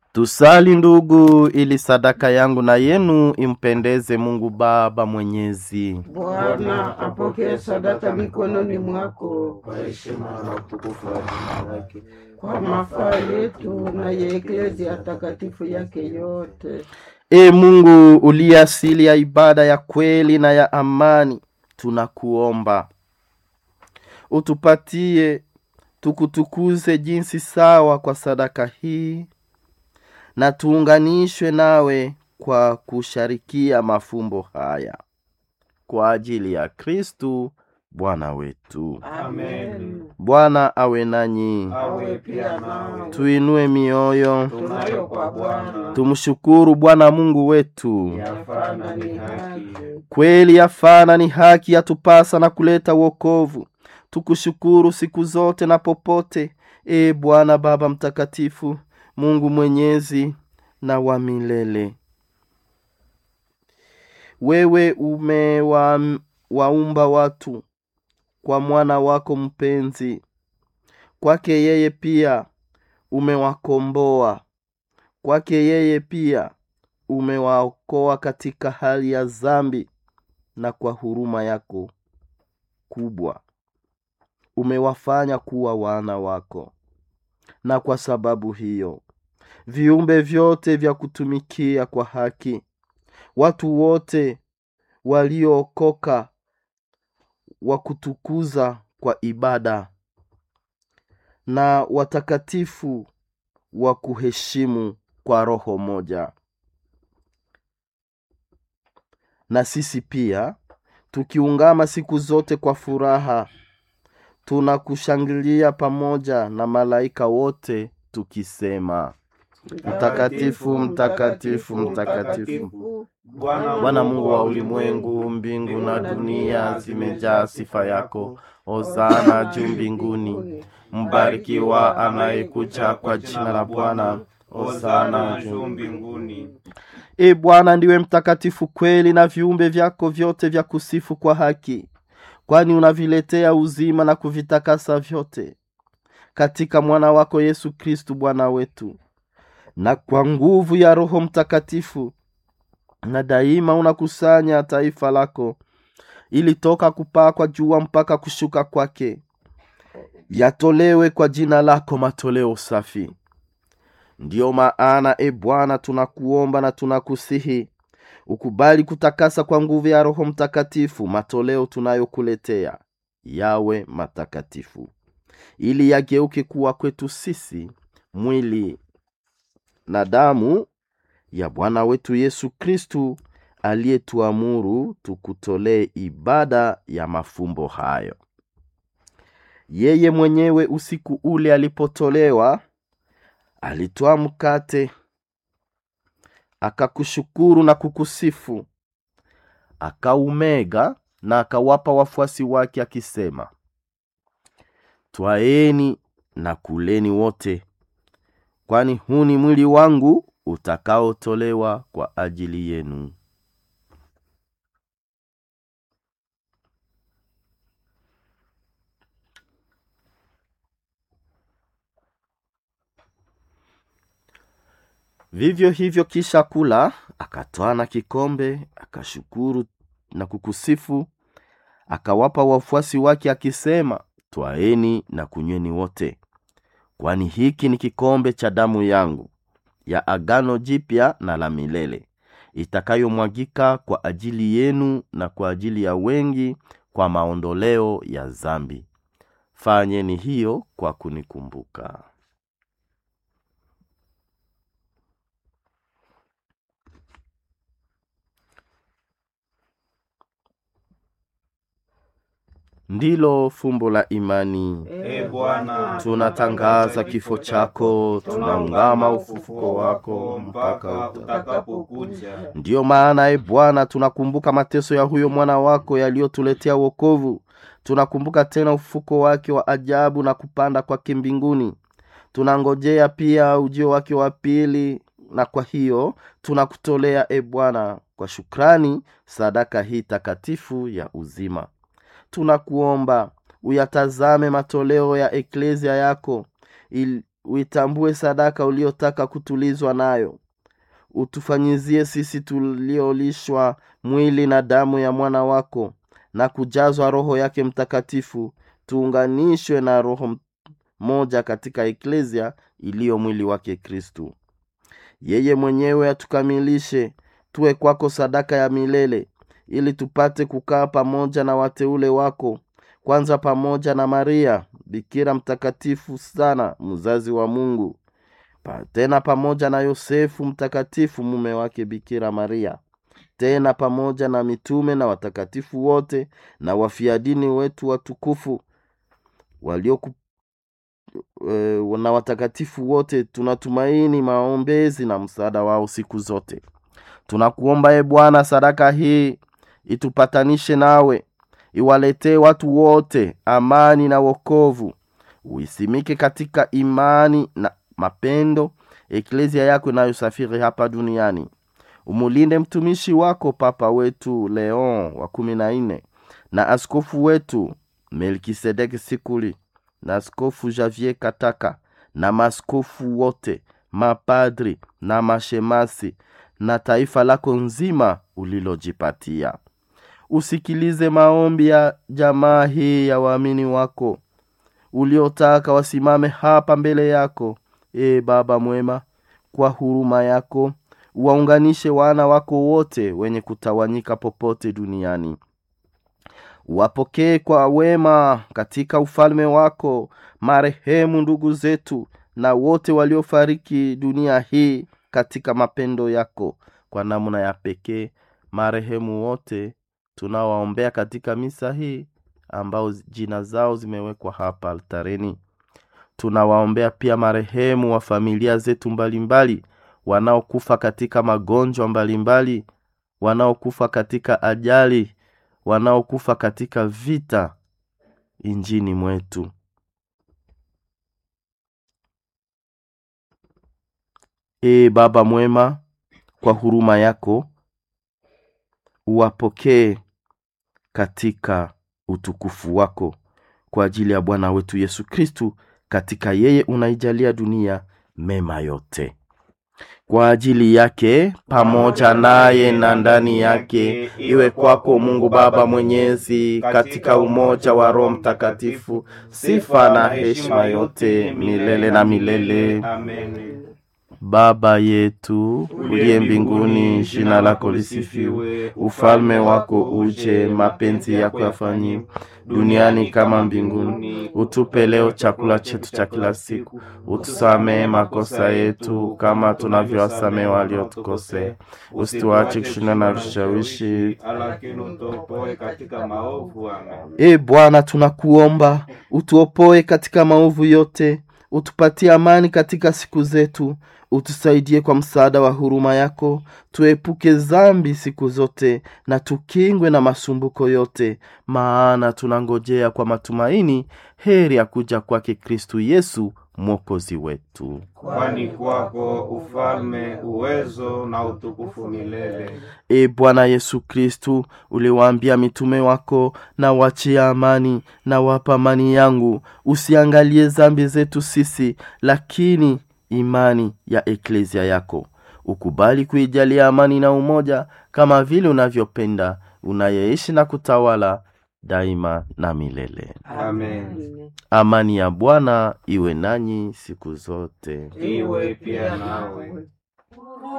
Tusali ndugu, ili sadaka yangu na yenu impendeze Mungu Baba Mwenyezi. Bwana apokee sadaka mikononi mwako kwa heshima na utukufu wa jina lake, kwa mafaa yetu na ya eklezia takatifu yake yote. E Mungu uliye asili ya ibada ya kweli na ya amani, tunakuomba utupatie tukutukuze jinsi sawa kwa sadaka hii na tuunganishwe nawe kwa kusharikia mafumbo haya kwa ajili ya Kristu Bwana wetu. Amen. Bwana awe nanyi, Awe pia nawe tuinue mioyo, tunayo kwa Bwana tumshukuru Bwana Mungu wetu. yafana ni haki. Kweli yafana ni haki yatupasa na kuleta wokovu. Tukushukuru siku zote na popote, e Bwana Baba Mtakatifu, Mungu mwenyezi na wa milele. Wewe umewaumba watu kwa mwana wako mpenzi, kwake yeye pia umewakomboa, kwake yeye pia umewaokoa katika hali ya dhambi, na kwa huruma yako kubwa umewafanya kuwa wana wako. Na kwa sababu hiyo viumbe vyote vya kutumikia kwa haki, watu wote waliookoka wa kutukuza kwa ibada, na watakatifu wa kuheshimu kwa roho moja. Na sisi pia tukiungama siku zote kwa furaha tunakushangilia pamoja na malaika wote tukisema: Mtakatifu, mtakatifu, mtakatifu, Bwana Mungu wa ulimwengu, mbingu na dunia zimejaa sifa yako. Hosana juu mbinguni, mbarikiwa anayekuja kwa jina la Bwana. Hosana juu mbinguni. E Bwana, ndiwe mtakatifu kweli, na viumbe vyako vyote vya kusifu kwa haki, kwani unaviletea uzima na kuvitakasa vyote katika mwana wako Yesu Kristu Bwana wetu, na kwa nguvu ya Roho Mtakatifu, na daima unakusanya taifa lako, ili toka kupaa kwa jua mpaka kushuka kwake yatolewe kwa jina lako matoleo safi. Ndiyo maana e Bwana, tunakuomba na tunakusihi ukubali kutakasa kwa nguvu ya Roho Mtakatifu matoleo tunayokuletea yawe matakatifu, ili yageuke kuwa kwetu sisi mwili na damu ya Bwana wetu Yesu Kristu, aliyetuamuru tukutolee ibada ya mafumbo hayo. Yeye mwenyewe usiku ule alipotolewa alitwaa mkate akakushukuru na kukusifu, akaumega na akawapa wafuasi wake akisema, twaeni na kuleni wote, kwani huu ni mwili wangu utakaotolewa kwa ajili yenu. Vivyo hivyo kisha kula, akatwaa na kikombe, akashukuru na kukusifu, akawapa wafuasi wake akisema, twaeni na kunyweni wote, kwani hiki ni kikombe cha damu yangu ya agano jipya na la milele, itakayomwagika kwa ajili yenu na kwa ajili ya wengi kwa maondoleo ya dhambi. Fanyeni hiyo kwa kunikumbuka. Ndilo fumbo la imani. E Bwana, Tunatangaza kifo chako, tunaungama ufufuko wako mpaka uta utakapokuja. Ndiyo maana e Bwana, tunakumbuka mateso ya huyo mwana wako yaliyotuletea wokovu. Tunakumbuka tena ufufuko wake wa ajabu na kupanda kwake mbinguni. Tunangojea pia ujio wake wa pili, na kwa hiyo tunakutolea e Bwana kwa shukrani sadaka hii takatifu ya uzima. Tunakuomba uyatazame matoleo ya eklezia yako il, uitambue sadaka uliotaka kutulizwa nayo utufanyizie sisi tuliolishwa mwili na damu ya mwana wako na kujazwa roho yake mtakatifu tuunganishwe na roho m- moja katika eklesia iliyo mwili wake kristu yeye mwenyewe atukamilishe tuwe kwako sadaka ya milele ili tupate kukaa pamoja na wateule wako kwanza pamoja na maria bikira mtakatifu sana mzazi wa mungu pa, tena pamoja na yosefu mtakatifu mume wake bikira maria tena pamoja na mitume na watakatifu wote na wafiadini wetu watukufu walioku e, na watakatifu wote tunatumaini maombezi na msaada wao siku zote tunakuomba e bwana sadaka hii itupatanishe nawe iwaletee watu wote amani na wokovu uisimike katika imani na mapendo eklesia yako inayosafiri hapa duniani umulinde mtumishi wako papa wetu leon wa kumi na nne na askofu wetu melkisedeki sikuli na askofu javier kataka na maskofu wote mapadri na mashemasi na taifa lako nzima ulilojipatia usikilize maombi ya jamaa hii ya waamini wako uliotaka wasimame hapa mbele yako e baba mwema kwa huruma yako waunganishe wana wako wote wenye kutawanyika popote duniani wapokee kwa wema katika ufalme wako marehemu ndugu zetu na wote waliofariki dunia hii katika mapendo yako kwa namna ya pekee marehemu wote tunawaombea katika misa hii ambao jina zao zimewekwa hapa altareni tunawaombea pia marehemu wa familia zetu mbalimbali wanaokufa katika magonjwa mbalimbali wanaokufa katika ajali wanaokufa katika vita injini mwetu ee baba mwema kwa huruma yako uwapokee katika utukufu wako kwa ajili ya bwana wetu yesu kristu katika yeye unaijalia dunia mema yote kwa ajili yake pamoja naye na ndani yake iwe kwako mungu baba mwenyezi katika umoja wa roho mtakatifu sifa na heshima yote milele na milele Amen. baba yetu uliye mbinguni jina lako lisifiwe ufalme wako uje mapenzi yako yafanyiwe duniani kama mbinguni utupe leo chakula chetu cha kila siku utusamehe makosa yetu kama tunavyowasamehe waliotukosea usituache kushinda na vishawishi Lakini utuopoe katika maovu. Amen. e bwana tunakuomba utuopoe katika maovu yote utupatie amani katika siku zetu utusaidie kwa msaada wa huruma yako tuepuke zambi siku zote na tukingwe na masumbuko yote maana tunangojea kwa matumaini heri ya kuja kwake kristu yesu mwokozi wetu Kwani kwako ufalme, uwezo na utukufu milele. e bwana yesu kristu uliwaambia mitume wako na wachia amani na wapa amani yangu usiangalie zambi zetu sisi lakini imani ya eklesia yako ukubali kuijalia amani na umoja kama vile unavyopenda unayeishi na kutawala daima na milele Amen. amani ya bwana iwe nanyi siku zote Iwe pia nawe.